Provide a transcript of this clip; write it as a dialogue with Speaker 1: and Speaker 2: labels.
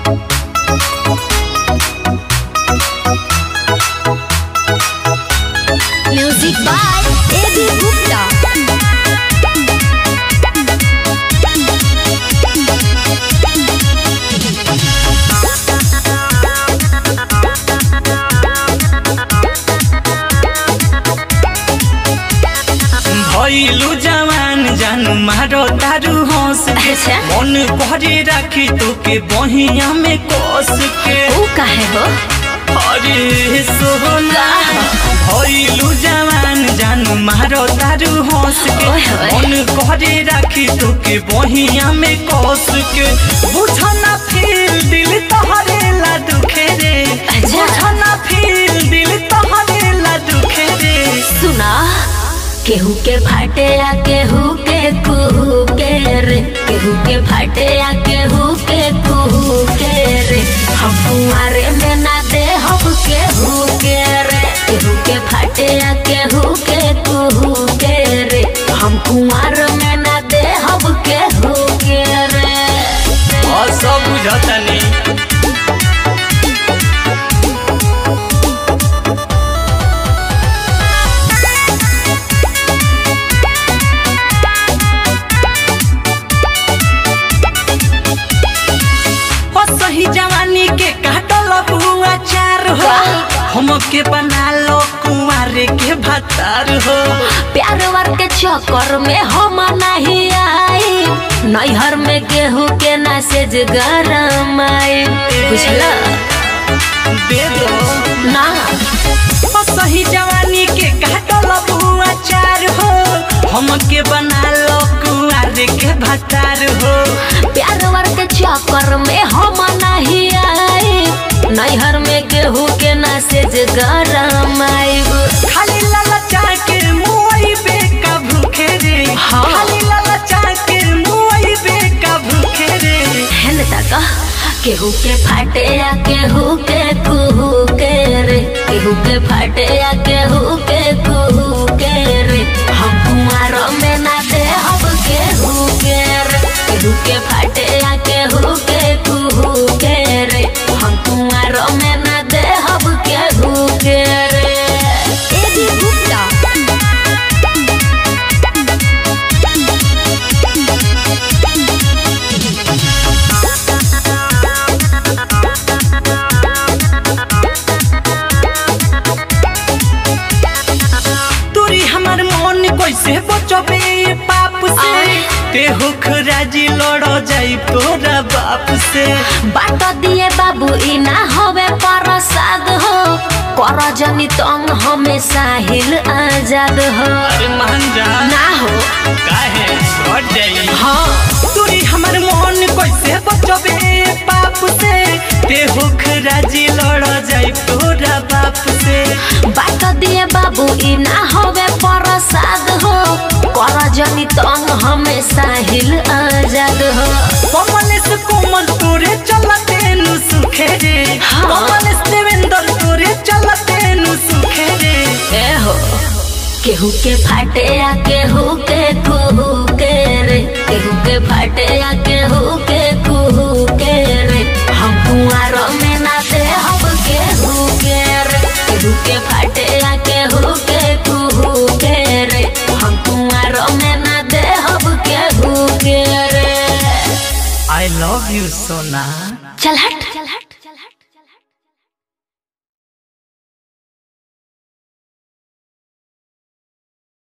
Speaker 1: Music by A B Gupta
Speaker 2: भइलु जवान जानु मारो तारू हंस के
Speaker 1: अच्छा।
Speaker 2: मन भरे राखी तोके बहिया में कस के
Speaker 1: ऊ काहे हो
Speaker 2: अरे सोना भइलु जवान जानु मारो तारू हंस के
Speaker 1: ओए होए।
Speaker 2: मन भरे राखी तोके बहिया में कस के बुझना फिर दिल तोहरे ला दुखे रे
Speaker 1: अच्छा।
Speaker 2: बुझना फिर दिल तोहरे ला दुखे रे
Speaker 1: सुना केहू के फाटे या केहू के कुहू के रे केहू के फाटे या केहू के कुहू के रे हम कुंवारे में ना दे हम केहू के रे केहू के फाटे या केहू के कुहू के रे हम कुंवार में ना दे हम केहू के रे
Speaker 2: और सब बुझतनी ओ सही जवानी के काटल बुआ चार हो हमके बना लो कुंवारे के भतार हो
Speaker 1: प्यार वर के चक्कर में हम नहीं आई नैहर में गेहूं के नासेज गरम आई बुझला
Speaker 2: दे दो
Speaker 1: ना
Speaker 2: ओ सही जवानी के काटल बुआ चार हो हमके बना लो कुंवारे के भतार हो
Speaker 1: प्यार वर के चक्कर में हम नहीं आई नैहर में गेहूं के नासेज गरम आई
Speaker 2: खाली ललचा के मुई बे का भूखे रे
Speaker 1: हाँ।
Speaker 2: खाली ललचा के मुई बे का भूखे रे
Speaker 1: हेन तक केहू के फाटे या केहू के कुहू के रे केहू के फाटे या केहू के कुहू के रे हम कुमार में ना दे हम केहू के रे केहू के फाटे या केहू के कुहू के रे हम कुमार में ना दे हम केहू के रे ए भी गुप्ता
Speaker 2: तोरी हमर मन कैसे बचबे ये पाप से
Speaker 1: आय।
Speaker 2: ते हुख राजी लड़ जाई तोरा बाप से
Speaker 1: बाट दिए बाबू ई ना होवे प्रसाद हो कर जनी तंग हमें साहिल आजाद हो
Speaker 2: अरे मान जा
Speaker 1: ना हो
Speaker 2: काहे हट जाई
Speaker 1: हाँ
Speaker 2: तोरी हमर मन कैसे बचबे ये पाप से ते हुख राजी लड़ जाई तोरा बाप से
Speaker 1: बाट दिए बाबू ई ना होवे प्रसाद हो कर जनी तंग हमें साहिल आजाद हो
Speaker 2: कमलेश कोमल तोरे चलते नु सुखे रे
Speaker 1: हाँ।
Speaker 2: कमलेश देवेंद्र तोरे चलते नु सुखे रे
Speaker 1: ए हो केहू के फाटे या केहू के कुहू के रे केहू के फाटे या केहू के कुहू के रे हम कुंवार में ना दे हम केहू के रे केहू के फाटे या केहू के कुहू के रे हम कुंवार में ना दे हम केहू के रे
Speaker 2: आई लव यू सोना
Speaker 1: चल हट चल हट